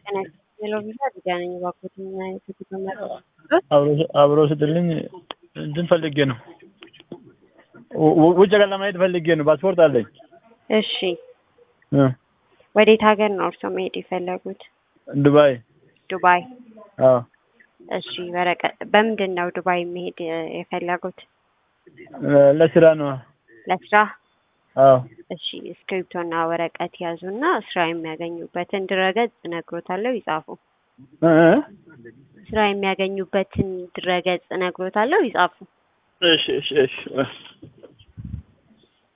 ሄሎ ቪዛ ዲዳ ነኝ። እባክዎት ምን አይነት የጉዞ መረጃ አብሮ ስትልኝ እንትን ፈልጌ ነው ው- ውጭ ሀገር ለማየት ፈልጌ ነው። ፓስፖርት አለኝ። እሺ፣ እ ወዴት ሀገር ነው እርስዎ መሄድ የፈለጉት? ዱባይ። ዱባይ። አዎ እሺ፣ ወረቀት በምንድን ነው ዱባይ መሄድ የ- የፈለጉት? ለ- ለስራ ነው። ለስራ? አዎ እሺ፣ እስክሪብቶና ወረቀት ያዙና ስራ የሚያገኙበትን ድረገጽ እነግሮታለሁ፣ ይጻፉ። እ እ? ስራ የሚያገኙበትን ድረገጽ እነግሮታለሁ፣ ይጻፉ። እሺ እሺ እሺ